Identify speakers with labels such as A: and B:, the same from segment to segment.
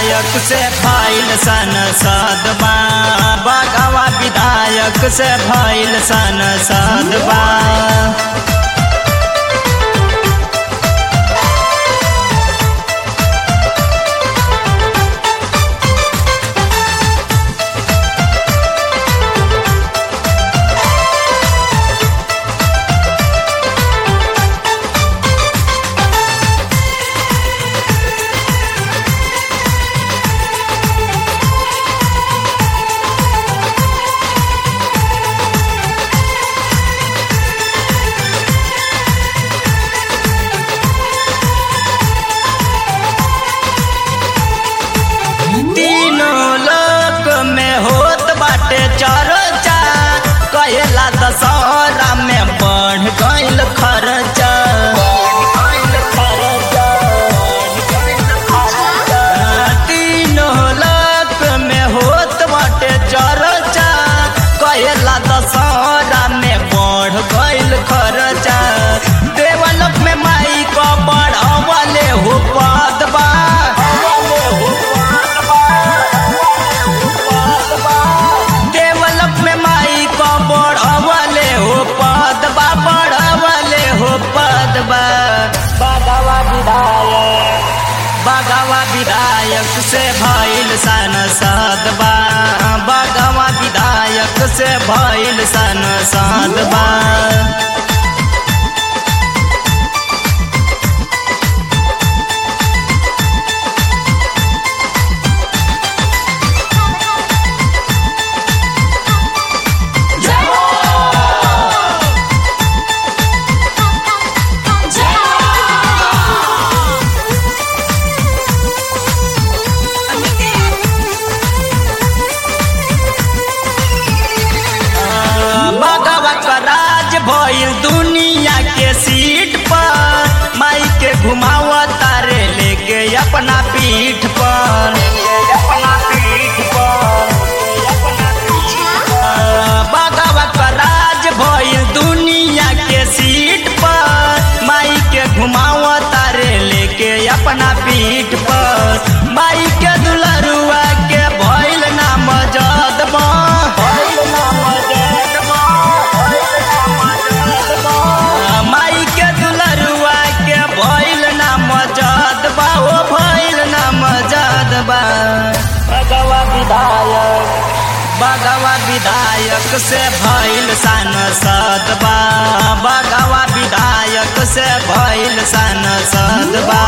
A: विधायक से भइल सन सदबा बगवा विधायक से भइल सन सदबा तीनों लोक में होत बाटे चर्चा कहेला दशहरा में बढ़ गइल खर्चा तीनों लोक में होत बाटे चर्चा कहेला दशहरा में बढ़ गइल खर्चा देवलोक में माई को बढ़वले हो पदबा देवलोक में माई को बढ़वले हो पदबा बढ़वले हो पदबा बगवा विधायक बगवा विधायक से भइल सन सदबा बगवा विधायक से भइल सन सदबा भगवत का राज भइल दुनिया के सीट पर माई के घुमाव तारे लेके अपना पीठ पर भगवत का राज भइल दुनिया के सीट पर माई के घुमाव तारे लेके अपना पीठ पर माई के दुलरुआ के भइल नाम जदबा माई के दुलरुआ के भइल ना मजदबा ओ भइल ना मजदबा बगवा विधायक बगवा विधायक से भइल सन सदबा बगवा विधायक से भइल सन सदबा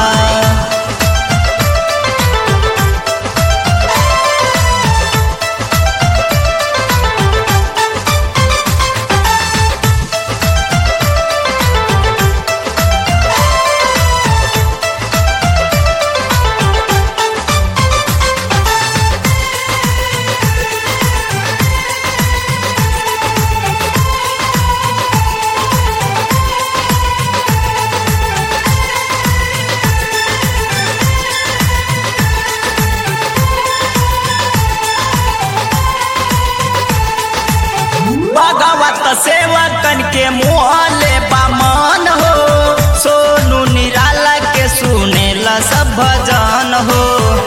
A: भगवत सेवकन के मुहले बामन हो सोनू निराला के सुनेला सब भजन हो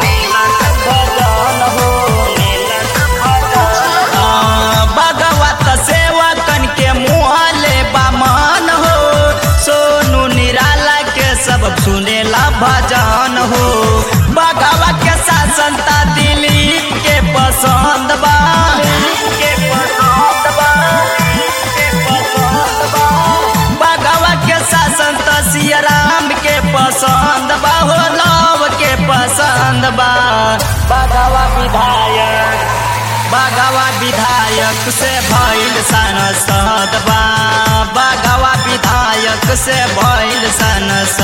A: हाँ, भगवत सेवकन के मुहले बामन हो सोनू निराला के सब सुनेला भजन हो भगवा के शासन ता दिलीप के पसंद बा के पसंद बा के पसंद बा भगवा के शासन त सिया राम के पसंद बा हो लव के पसंद बा भगवा विधायक बगवा विधायक से भइल सन सदबा बगवा विधायक से भइल सन